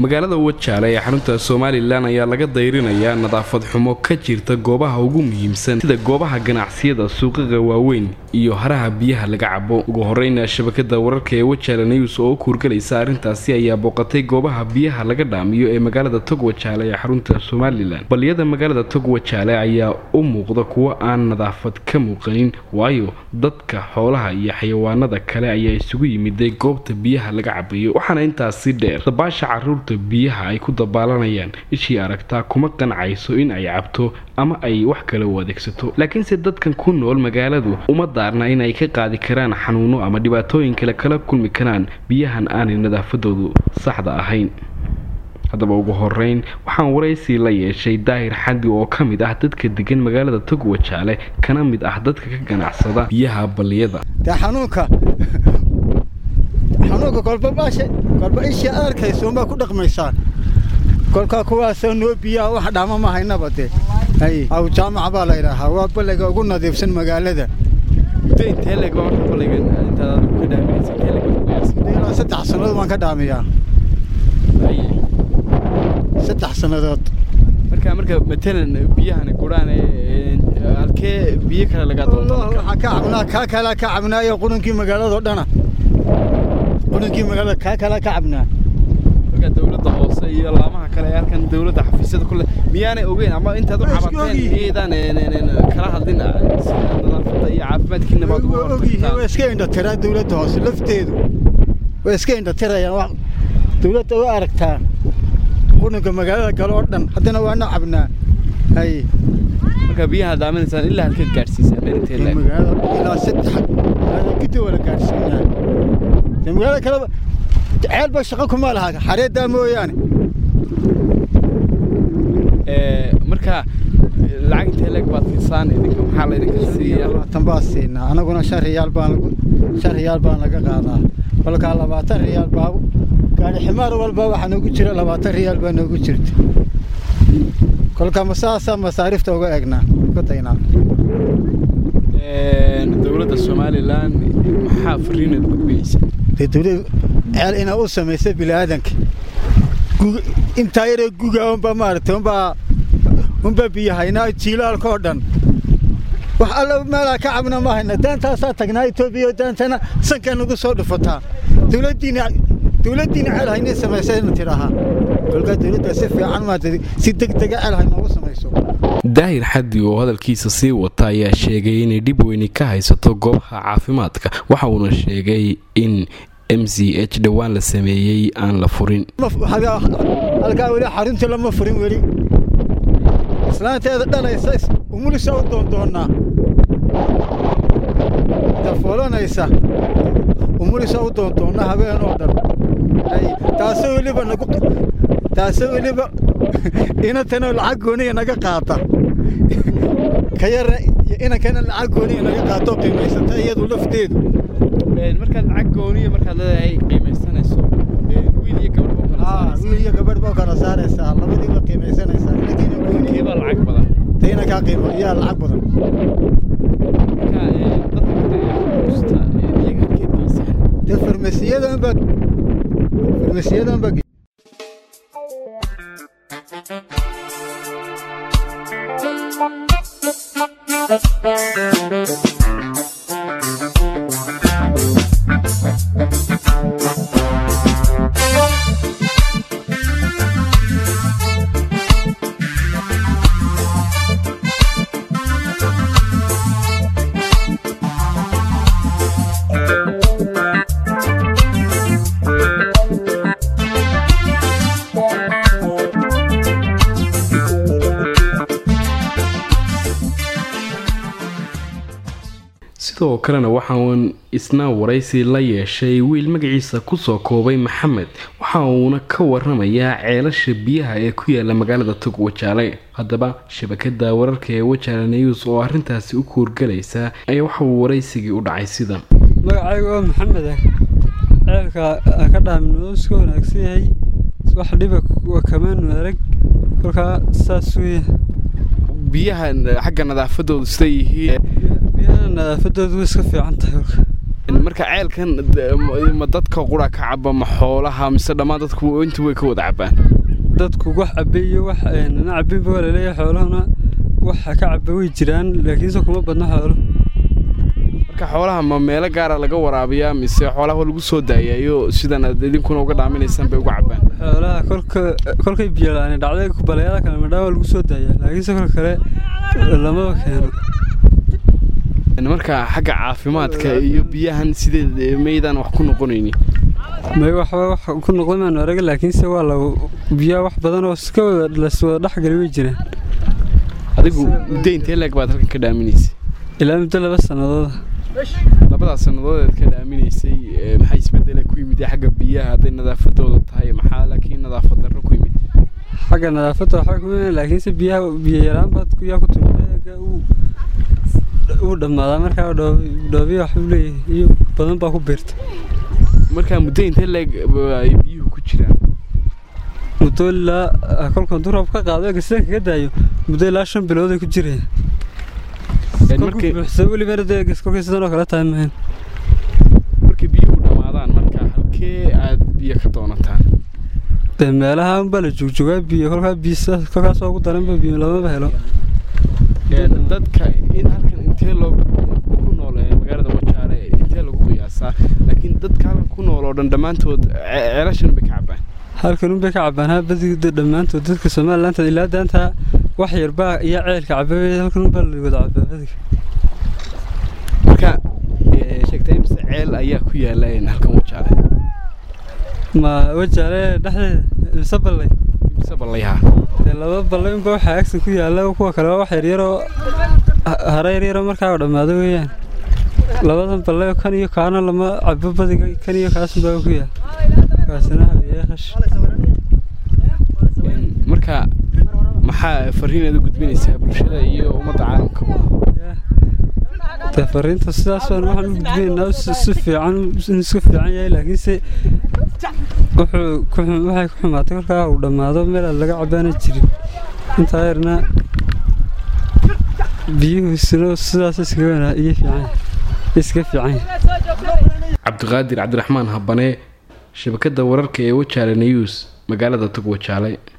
magaalada wajaale ee xarunta somalilan ayaa laga dayrinayaa nadaafad xumo ka jirta goobaha ugu muhiimsan sida goobaha ganacsiyada suuqaqa waaweyn iyo haraha biyaha laga cabo ugu horeyna shabakada wararka ee wajaale news oo u kuurgalaysa arrintaasi ayaa booqatay goobaha biyaha laga dhaamiyo ee magaalada tog wajaale ee xarunta somalilan baliyada magaalada tog wajaale ayaa u muuqda kuwo aan nadaafad ka muuqanin waayo dadka xoolaha iyo xayawaanada kale ayaa isugu yimiday goobta biyaha laga cabayo waxaana intaasi dheer dabaasha caruurta biyaha ay ku dabaalanayaan ishii aragtaa kuma qancayso in ay cabto ama ay wax kale u adeegsato laakiinse dadkan ku nool magaaladu uma daarna inay ka qaadi karaan xanuuno ama dhibaatooyin kale kala kulmi karaan biyahan aanay nadaafadoodu saxda ahayn haddaba ugu horeyn waxaan waraysi la yeeshay daahir xadi oo ka mid ah dadka degan magaalada tog wajaale kana mid ah dadka ka ganacsada biyaha balliyada dee xanuunka xanuunka kolba baasha kolba ishii aad arkayso unbaa ku dhaqmaysaan kolkaa kuwaasoo noo biyaha wax dhaama ma haynaba dee hay aw jaamaca baa la yidhaahaa waa balliga ugu nadiifsan magaalada ilaa saddex sannadood waan ka dhaamiyaa saddex sannadood marka marka matalan biyahan guraan halkee biyo kale laga waxaan ka cabnaa kaa kalaa ka cabnaayo qurunkii magaaladao dhana qurunkii magaalada kaa kalaa ka cabnaa marka dawladda hoose iyo laamaha kale ee halkan dawladda xafiisyada kule miyaanay ogeyn ama intaad u cabateen miyaydaan kala hadlin nadaafadda iyo caafimaadkiina baad ugu ogyihiin way iska indhatiraa dawladda hoose lafteedu way iska indhatirayaan dawladda u aragtaa qurunka magaalada galo oo dhan haddana waana cabnaa hay marka biyaha daaminaysaan ilaa halkeed gaadhsiisaan meerinteed magaalada ilaa saddex magaalada guddi wala gaadhsiinaa dee magaalada kaleba ceelba shaqo kuma laha xareeddaa mooyaane marka lacag intee leeg baad siisaan idinka maxaa laydinka siiya labaatan baa siinaa anaguna shan riyaal baan shan riyaal baan laga qaadaa kolkaa labaatan riyaal baa gaari ximaar walba waxaa noogu jira labaatan riyaal baa noogu jirta kolkaa masaasaa masaariifta uga eegnaa uga daynaa dowladda somalilan maxaa fariinaad gudbinaysa dee dawladda ceel inaa u samaysa bini'aadanka intaa yaree guga unbaa maaragtay unbaa unbaa biyahaynaa jiilaalka oo dhan wax alla meelaa ka cabna ma hayna daantaasaa tagnaa etoobiya daantana sankaa nagu soo dhufataa dawladdiina dawladdiina ceel haynay samaysayna tidhaahaa kolkaa dawladda si fiican maanta si deg dega ceel haynoogu samayso daahir xaddi oo hadalkiisa sii wata ayaa sheegay inay dhib weyni ka haysato goobaha caafimaadka waxa uuna sheegay in m c h dhowaan la sameeyey aan la furin halkaa weli xaruntii lama furin weli islaanteeda dhalaysa umulisa u doondoonnaa dafoolanaysa umulisa u doondoonna habeen oo dhan taasoo weliba nagu taasoo weliba inantanoo lacag gooniya naga qaata ka yara iyo inankana lacag gooniya naga qaatoo qiimaysata iyadu lafteedu markaad lacag gooniya markaad leedahay qiimaysanayso wiil iyo gabadh baa kala wiil iyo gabadh baa kala saaraysaa labadiiba qiimaysanaysaa inankiina gooniya baa lacag badan tayna kaa qiimo yaa lacag badan dee farmasiyadan baa farmasiyadan baa sidoo kalena waxaan isna waraysi la yeeshay wiil magaciisa kusoo koobay maxamed waxa uuna ka waramayaa ceelasha biyaha ee ku yaala magaalada tog wajaale haddaba shabakada wararka ee wajaale news oo arrintaasi u kuurgalaysa ayaa waxa uu waraysigii u dhacay sidan magacayga waa maxamed ah ceelka ka dhaamin iska wanaagsan yahay wax dhiba kamaanu arag kolkaa saas weya biyahan xagga nadaafadoodu siday yihiin biyaha nadaafadoodu way iska fiican tahay marka ceelkan ma dadka qura ka caba ma xoolaha mise dhammaan dadku inta way ka wada cabaan dadku wax cabay iyo wax nana cabinba waa laleeyahay xoolahuna waxa ka caba way jiraan laakiinse kuma badno xoolo marka xoolaha ma meelo gaara laga waraabiyaa mise xoolaha lagu soo daayayo sidan aad idinkuna uga dhaaminaysaan bay uga cabaan xoolaha kolka kolkay biyo la-aan dhacday baleeyada kale madhaa waa lagu soo daayaa laakiinse kol kale lamaba keeno marka xagga caafimaadka iyo biyahan sideed maydaan wax ku noqonaynin may waxba wax ku noqday maanu arag laakiinse waa la biyaha wax badan oo iska wada laswada dhexgali way jiraan adigu muddo intee leeg baad halkan ka dhaaminaysay ilaa muddo laba sanadooda labadaas sannadood eed ka dhaaminaysay maxaa isbedela ku yimid xagga biyaha hadday nadaafadooda tahay maxaa laakiin nadaafad darro ku yimid xagga nadaafadda waxaa ku yimid laakiinse biyaha biyo yaraan baad kuyaa ku timid uu dhammaadaa markaa dhoobiya waxbuu leeyahay iyo badan baa ku biirta markaa muddo intee leeg ay biyuhu ku jiraan muddo ilaa kolkan durab ka qaado egasida kaga daayo muddo ilaa shan bilood ay ku jirayaan kolkuu buuxsa welibana dee egas kolkay sidan oo kale tahay mahayn markay biyuhu dhammaadaan marka halkee aad biyo ka doonataan dee meelaha unbaa la joogjogaa biyo kolkaa biyo kolkaasoo ugu daranba biyo lamaba helo dadka in halkan intee loo ku nool magaalada wajaale intee lagu qiyaasaa laakiin dadka halkan ku nool oo dhan dhammaantood ceelashan bay ka cabaan halkan unbay ka cabaan ha badigda dhammaantood dadka somalilaanta ilaa daanta wax yarbaa iyo ceelka cababay halkan unbaa la wada cabaa badiga marka sheegtay mise ceel ayaa ku yaala halkan wajaale ma wajaale dhexdeeda mise ballay mise ballayha dee laba ballay unba waxaa agsan ku yaalla kuwa kale waa wax yaryaroo hara yaryaroo markaa dhammaado weeyaan labadan ballay kan iyo kaana lama cabo badiga kan iyo kaasunbaa ku yaal kaasina habeeyahash marka maxaa fariinaad u gudbinaysaa bulshada iyo ummadda caalamkaba dee fariinta sidaas waan waxaan u gudbinaynaa si fiican in iska fiican yahay laakiinse wuxuu waxay ku xumaatay kolkaa uu dhammaado meel aan laga cabaana jirin intaa yarna biyuhuisino sidaas iskaga wanaa iyo fiican iska fiican cabdiqaadir cabdiraxmaan habane shabakadda wararka ee wajaale news magaalada tog wajaale